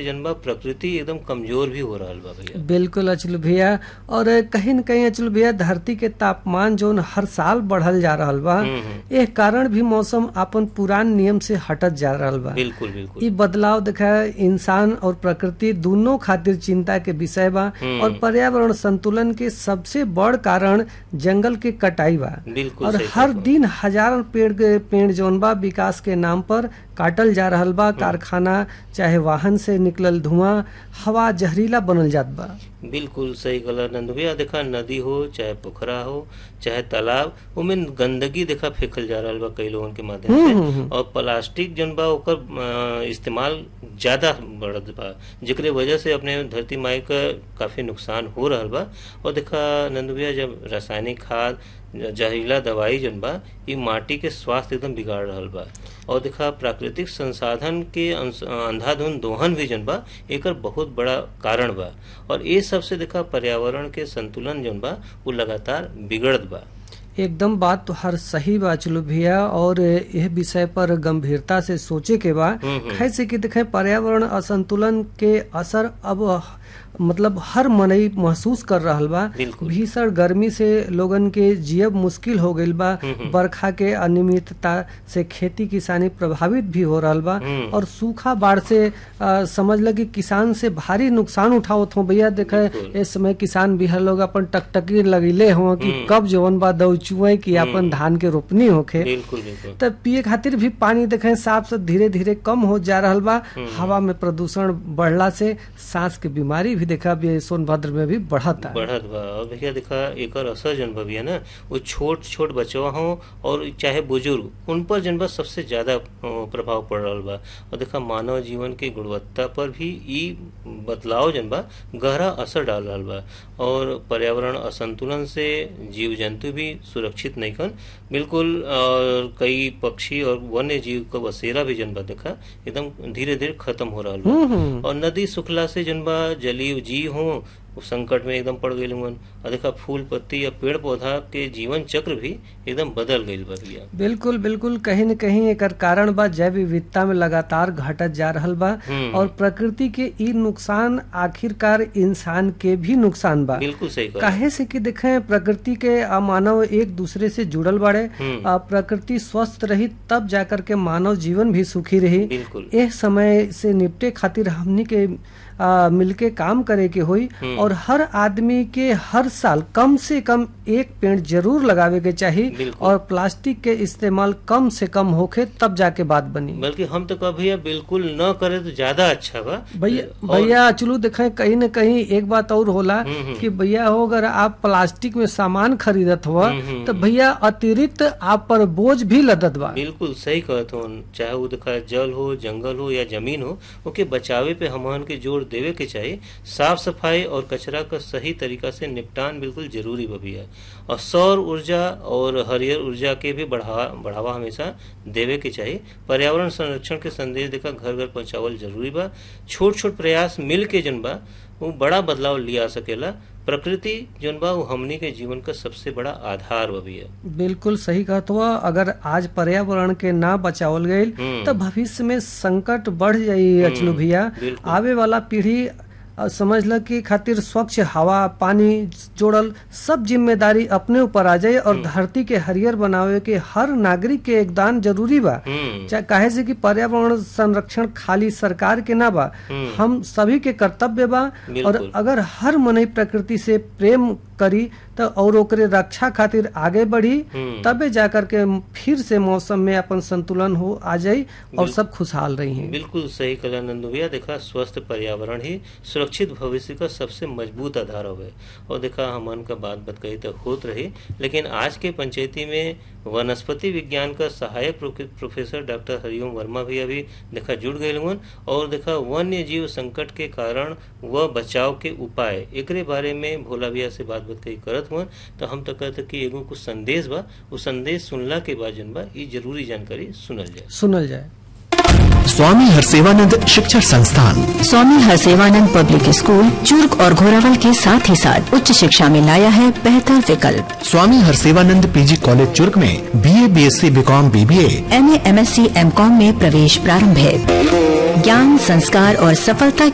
जनबा प्रकृति एकदम कमजोर भी हो रहल बा भैया बिल्कुल अचल भैया और कहीं न कहीं अचल भैया धरती के तापमान जो हर साल बढ़ल जा रहल बा हम्म, हम्म। एह कारण भी मौसम अपन पुरान नियम से हटत जा रहल बा बिल्कुल बिल्कुल ई बदलाव देखा इंसान और प्रकृति दोनों खातिर चिंता के विषय बा हम्म। और पर्यावरण संतुलन के सबसे बड़ कारण जंगल के कटाई बा बिल्कुल और सही हर कहत दिन हजारों पेड़ के पेड़ जौन बा विकास के नाम पर काटल जा रहल बा कारखाना चाहे वाहन से निकलल धुआं हवा जहरीला बनल जात बा बिल्कुल सही कहला नंदू भैया देखा नदी हो चाहे पोखरा हो चाहे तालाब उमें गंदगी देखा फेंकल जा रहल बा कई लोगन के माध्यम हम्म, से हम्म, हम्म। और प्लास्टिक जन बा ओकर अ, इस्तेमाल ज्यादा बढ़त बा जेकरे वजह से अपने धरती माई का काफी नुकसान हो रहल बा और देखा नंदू भैया जब रासायनिक खाद जहरीला दवाई जन बा ई माटी के स्वास्थ्य एकदम बिगाड़ रहल बा और देखा प्राकृतिक संसाधन के अंश- अंधाधुंध दोहन भी जन बा एकर बहुत बड़ा कारण बा और ये सबसे देखा पर्यावरण के संतुलन जन बा वो लगातार बिगड़त बा एकदम बात तो हर सही बा चलो भैया और यह विषय पर गंभीरता से सोचे के बा हम्म, हम्म। कैसे कि देखे पर्यावरण असंतुलन के असर अब मतलब हर मनई महसूस कर रहल बा बिल्कुल। भीषण गर्मी से लोगन के जियब मुश्किल हो गईल बा हम्म, हम्म। बरखा के अनियमितता से खेती किसानी प्रभावित भी हो रहल बा हम्म। और सूखा बाढ़ से आ, समझ लगी किसान से भारी नुकसान उठावत हो भैया देखे बिल्कुल। इस समय किसान बिहार लोग अपन टकटकी लगेले हो कि हम्म। कब जवन बा दउचुए कि अपन धान के रोपनी होखे बिल्कुल बिल्कुल तब पिए खातिर भी पानी देखे साफ से धीरे धीरे कम हो जा रहल बा हवा में प्रदूषण बढ़ला से सांस के बीमारी भी देखा भी सोनभद्र में भी बढ़ता बढ़त बा और भैया देखा एकर असर जन बा भैया ना वो छोट छोट बचवा हो और चाहे बुजुर्ग उन पर जन बा सबसे ज्यादा अ, प्रभाव पड़ रहल बा और देखा मानव जीवन के गुणवत्ता पर भी ई बदलाव जन बा गहरा असर डाल रहल बा और पर्यावरण असंतुलन से जीव जंतु भी सुरक्षित नहीं कन बिल्कुल और कई पक्षी और वन्य जीव का बसेरा भी जन बा देखा एकदम धीरे धीरे खत्म हो रहल बा हम्म, हम्म। और नदी सुखला से जनबा जलीय जीव हो वो संकट में एकदम पड़ गई हुन और देखा फूल पत्ती या पेड़ पौधा के जीवन चक्र भी एकदम बदल गई बा भैया बिल्कुल बिल्कुल कहीं न कहीं एकर कारण बा जैव विविधता में लगातार घटत जा रहल बा हम्म। और प्रकृति के ई नुकसान आखिरकार इंसान के भी नुकसान बा बिल्कुल सही कहा काहे से कि देखें प्रकृति के आ, मानव एक दूसरे से जुड़ल बाड़े हम्म। आ, प्रकृति स्वस्थ रही तब जाकर के मानव जीवन भी सुखी रही बिल्कुल एह समय से निपटे खातिर हमनी के आ, मिलके काम करे के होई हम्म। और हर आदमी के हर साल कम से कम एक पेड़ जरूर लगावे के चाहिए बिल्कुल। और प्लास्टिक के इस्तेमाल कम से कम होखे तब जाके बात बनी बल्कि हम तो कहा भैया बिल्कुल न करे तो ज्यादा अच्छा बा भैया और- भैया चलो देखें कहीं न कहीं एक बात और होला हम्म, हम्म। कि भैया हो अगर आप प्लास्टिक में सामान खरीदत हुआ हम्म, हम्म, तो भैया अतिरिक्त आप पर बोझ भी लदत बा बिल्कुल सही कहत हो चाहे वो देखा जल हो जंगल हो या जमीन हो ओके बचावे पे हमन के जोर देवे के चाहिए साफ सफाई और कचरा का सही तरीका से निपटान बिल्कुल जरूरी बा भैया और सौर ऊर्जा और हरियर ऊर्जा के भी बढ़ावा बढ़ावा हमेशा देवे के चाहिए पर्यावरण संरक्षण के संदेश देखा घर घर पहुंचावल जरूरी बा छोट छोट प्रयास मिल के जन बा वो बड़ा बदलाव लिया सकेला प्रकृति जन बा वो हमनी के जीवन का सबसे बड़ा आधार बा भैया बिल्कुल सही कहत हुआ अगर आज पर्यावरण के ना बचावल गईल हम्म। तो भविष्य में संकट बढ़ जाई अचलू भैया बिल्कुल। आवे वाला पीढ़ी अ, समझ ल कि खातिर स्वच्छ हवा पानी जोड़ल सब जिम्मेदारी अपने ऊपर आ जाए और धरती के हरियर बनावे के हर नागरिक के योगदान जरूरी बा हम्म चाहे काहे से कि पर्यावरण संरक्षण खाली सरकार के ना बा हम्म। हम सभी के कर्तव्य बा और बिल्कुल। अगर हर मनई प्रकृति से प्रेम करी तो और ओकरे रक्षा खातिर आगे बढ़ी हम्म। तबे जाकर के फिर से मौसम में अपन संतुलन हो आ जाई और सब खुशहाल रही हैं बिल्कुल सही कला नंदू भैया देखा स्वस्थ पर्यावरण ही सुरक्षित भविष्य का सबसे मजबूत आधार होवे और देखा हमन का बात बत कही तो होत रही लेकिन आज के पंचायती में वनस्पति विज्ञान का सहायक pro- professor doctor Hariom Verma भी अभी देखा जुड़ गए हुन और देखा वन्य जीव संकट के कारण व बचाव के उपाय एकरे बारे में भोला भैया से बात बात कही करत हुआ तो हम तो कहते कि एगो कुछ संदेश बा वो संदेश सुनला के बाद जन बा ये जरूरी जानकारी सुनल जाए सुनल जाए स्वामी हरसेवानंद शिक्षण संस्थान स्वामी हरसेवानंद पब्लिक स्कूल चूर्क और घोरावल के साथ ही साथ उच्च शिक्षा में लाया है बेहतर विकल्प स्वामी हरसेवानंद पीजी कॉलेज चुर्क में BA BSc BCom BBA M A M S C M com में प्रवेश प्रारंभ है ज्ञान संस्कार और सफलता